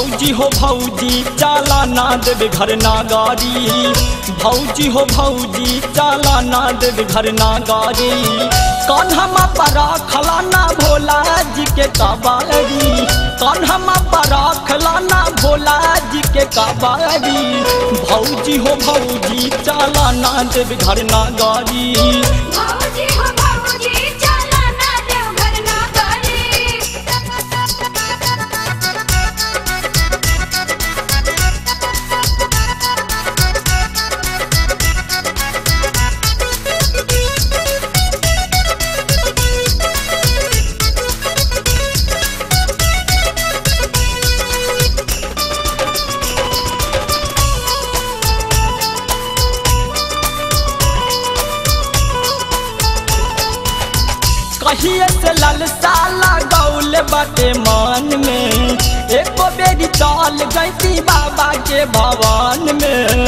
भौजी हो भौजी चाला ना देव घर ना गाड़ी भौजी हो भौजी चाला ना देव घर ना गाड़ी कान्हा परा खलाना भोला जी के कबाड़ी कान्हा परा खलाना भोला जी के कबाड़ी भौजी हो भौजी चाला ना देव घर ना गाड़ी भौजी हो भौजी चला ना देवघर ना गाड़ी कहिए से ललसा लगौल बाटे मन में एको बेरी चल गई बाबा के भवन में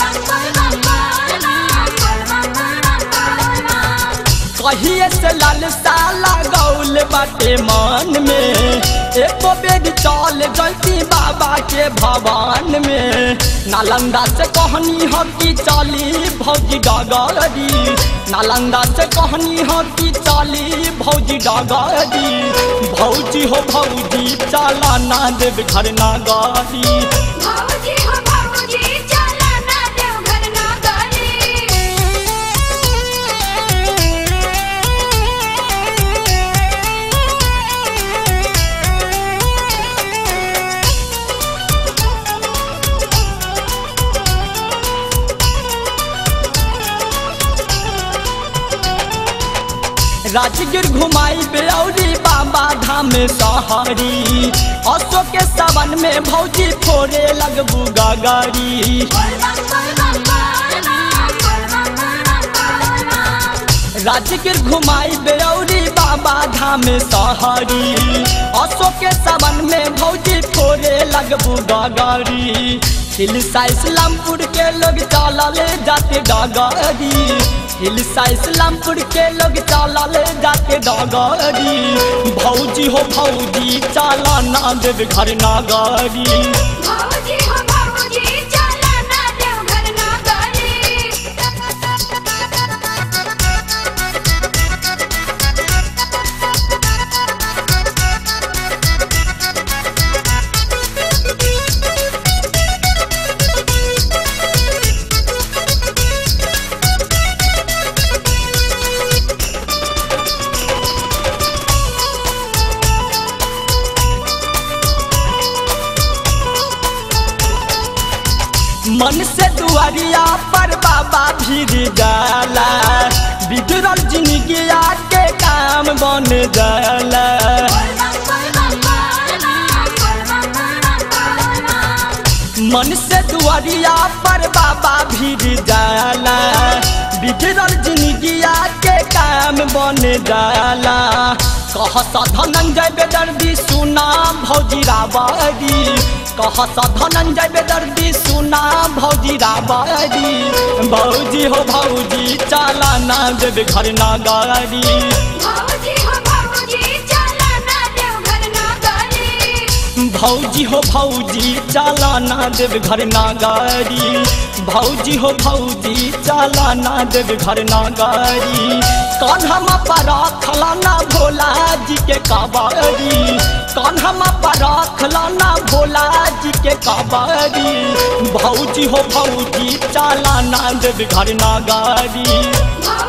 कहिए से ललसा लगौल बाटे मन में एको बेरी चल गई बाबा के भवन में नालंदा से कहनी हो कि चली भौजी डगरी नालंदा से कहनी हो कि चली भौजी डगरी भौजी हो भौजी चला ना देव घर ना गाड़ी भौजी हो भौजी चला ना देवघर ना गाड़ी राजगिर घुमाई बेऔरी बाबा धाम सहरी असो के सावन में भौजी फोड़े लगबू गाड़ी राजगिर घुमाई बेऔरी बाबा धाम सहरी असो के सावन में भौजी फोड़े लगबू गाड़ी हिलसा इस्लामपुर के लोग चलल जाते डगरी हिलसा इस्लामपुर के लोग चलल जाते डगरी भौजी हो भौजी चला ना देव घर ना गाड़ी भौजी हो भौजी चला ना देवघर ना गाड़ी मन से दुआरिया पर बाबा भीड़ जाला बिगड़ल जिंदगी के काम बन जाला मन से दुआरिया पर बाबा भीड़ जाला बिगड़ल जिंदगी के काम बन जाला कह धनंजय बेदर्दी सुना भौजी राबारी कह धनंजय बेदर्दी सुना भौजी राबारी भौजी हो भौजी चाला ना देव घर ना गाड़ी भौजी हो भौजी चला ना देवघर ना गाड़ी भौजी हो भौजी चाला ना देव घर ना गाड़ी भौजी हो भौजी चाला ना देव घर ना गाड़ी कान्हा परा खलाना भोला जी के काबारी कान्हा परा खलाना भोला जी के काबारी भौजी हो भौजी चाला ना देव घर ना गाड़ी भौजी